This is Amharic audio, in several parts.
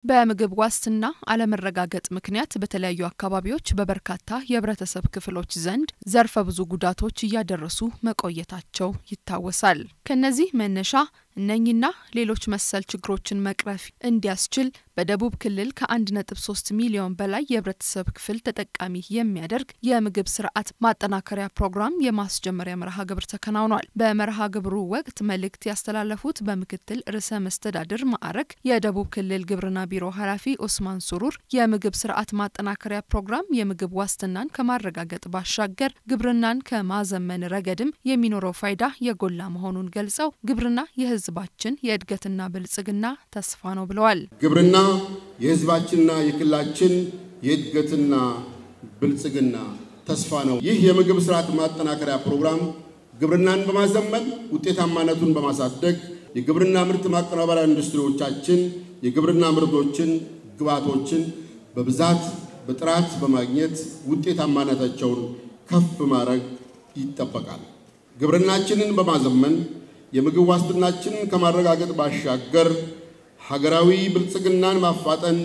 በምግብ ዋስትና አለመረጋገጥ ምክንያት በተለያዩ አካባቢዎች በበርካታ የህብረተሰብ ክፍሎች ዘንድ ዘርፈ ብዙ ጉዳቶች እያደረሱ መቆየታቸው ይታወሳል። ከነዚህ መነሻ እነኝና ሌሎች መሰል ችግሮችን መቅረፍ እንዲያስችል በደቡብ ክልል ከ1.3 ሚሊዮን በላይ የህብረተሰብ ክፍል ተጠቃሚ የሚያደርግ የምግብ ስርዓት ማጠናከሪያ ፕሮግራም የማስጀመሪያ መርሃ ግብር ተከናውኗል። በመርሃ ግብሩ ወቅት መልእክት ያስተላለፉት በምክትል ርዕሰ መስተዳድር ማዕረግ የደቡብ ክልል ግብርና ቢሮ ኃላፊ ኦስማን ሱሩር የምግብ ስርዓት ማጠናከሪያ ፕሮግራም የምግብ ዋስትናን ከማረጋገጥ ባሻገር ግብርናን ከማዘመን ረገድም የሚኖረው ፋይዳ የጎላ መሆኑን ገልጸው ግብርና የህዝባችን የእድገትና ብልጽግና ተስፋ ነው ብለዋል። ግብርና የህዝባችንና የክልላችን የእድገትና ብልጽግና ተስፋ ነው። ይህ የምግብ ስርዓት ማጠናከሪያ ፕሮግራም ግብርናን በማዘመን ውጤታማነቱን በማሳደግ የግብርና ምርት ማቀናበሪያ ኢንዱስትሪዎቻችን የግብርና ምርቶችን፣ ግብዓቶችን በብዛት በጥራት በማግኘት ውጤታማነታቸውን ከፍ ማድረግ ይጠበቃል። ግብርናችንን በማዘመን የምግብ ዋስትናችንን ከማረጋገጥ ባሻገር ሀገራዊ ብልጽግናን ማፋጠን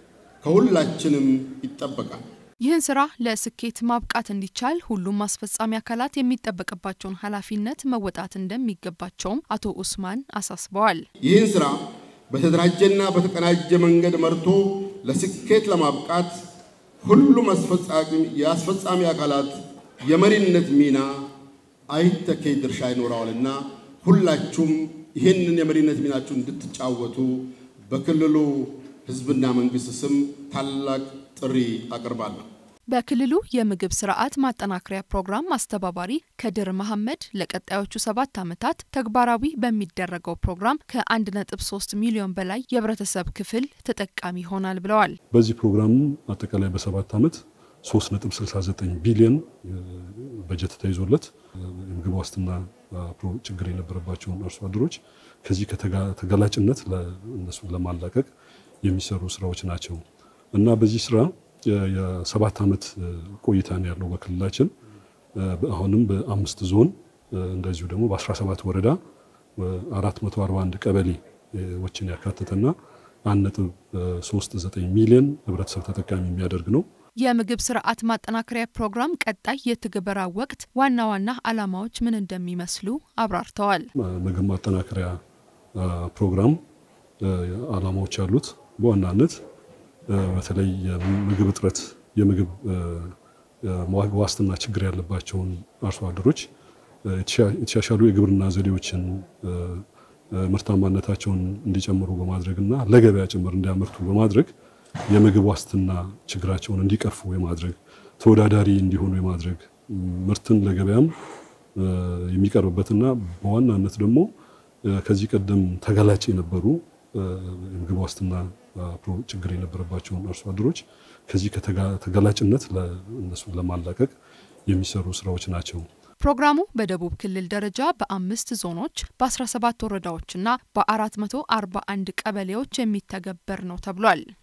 ከሁላችንም ይጠበቃል። ይህን ስራ ለስኬት ማብቃት እንዲቻል ሁሉም አስፈጻሚ አካላት የሚጠበቅባቸውን ኃላፊነት መወጣት እንደሚገባቸውም አቶ ኡስማን አሳስበዋል። ይህን ስራ በተደራጀና በተቀናጀ መንገድ መርቶ ለስኬት ለማብቃት ሁሉም የአስፈጻሚ አካላት የመሪነት ሚና አይተኬ ድርሻ ይኖረዋልና ሁላችሁም ይህንን የመሪነት ሚናችሁን እንድትጫወቱ በክልሉ ሕዝብና መንግስት ስም ታላቅ ጥሪ አቀርባለሁ። በክልሉ የምግብ ስርዓት ማጠናከሪያ ፕሮግራም አስተባባሪ ከድር መሐመድ ለቀጣዮቹ ሰባት ዓመታት ተግባራዊ በሚደረገው ፕሮግራም ከ1.3 ሚሊዮን በላይ የህብረተሰብ ክፍል ተጠቃሚ ይሆናል ብለዋል። በዚህ ፕሮግራም አጠቃላይ በሰባት ዓመት 3.69 ቢሊዮን በጀት ተይዞለት የምግብ ዋስትና ችግር የነበረባቸውን አርሶ አደሮች ከዚህ ከተጋላጭነት እነሱን ለማላቀቅ የሚሰሩ ስራዎች ናቸው እና በዚህ ስራ የሰባት ዓመት ቆይታ ነው ያለው በክልላችን። አሁንም በአምስት ዞን እንደዚሁ ደግሞ በ17 ወረዳ 441 ቀበሌዎችን ያካተተና 1.39 ሚሊዮን ህብረተሰብ ተጠቃሚ የሚያደርግ ነው። የምግብ ስርዓት ማጠናከሪያ ፕሮግራም ቀጣይ የትግበራ ወቅት ዋና ዋና ዓላማዎች ምን እንደሚመስሉ አብራርተዋል። ምግብ ማጠናከሪያ ፕሮግራም ዓላማዎች ያሉት በዋናነት በተለይ የምግብ እጥረት የምግብ ዋስትና ችግር ያለባቸውን አርሶ አደሮች የተሻሻሉ የግብርና ዘዴዎችን ምርታማነታቸውን እንዲጨምሩ በማድረግ እና ለገበያ ጭምር እንዲያመርቱ በማድረግ የምግብ ዋስትና ችግራቸውን እንዲቀርፉ የማድረግ ተወዳዳሪ እንዲሆኑ የማድረግ ምርትን ለገበያም የሚቀርብበትና በዋናነት ደግሞ ከዚህ ቀደም ተጋላጭ የነበሩ የምግብ ዋስትና ችግር የነበረባቸውን አርሶ አደሮች ከዚህ ከተጋላጭነት እነሱን ለማላቀቅ የሚሰሩ ስራዎች ናቸው። ፕሮግራሙ በደቡብ ክልል ደረጃ በአምስት ዞኖች በ17 ወረዳዎችና በ441 ቀበሌዎች የሚተገበር ነው ተብሏል።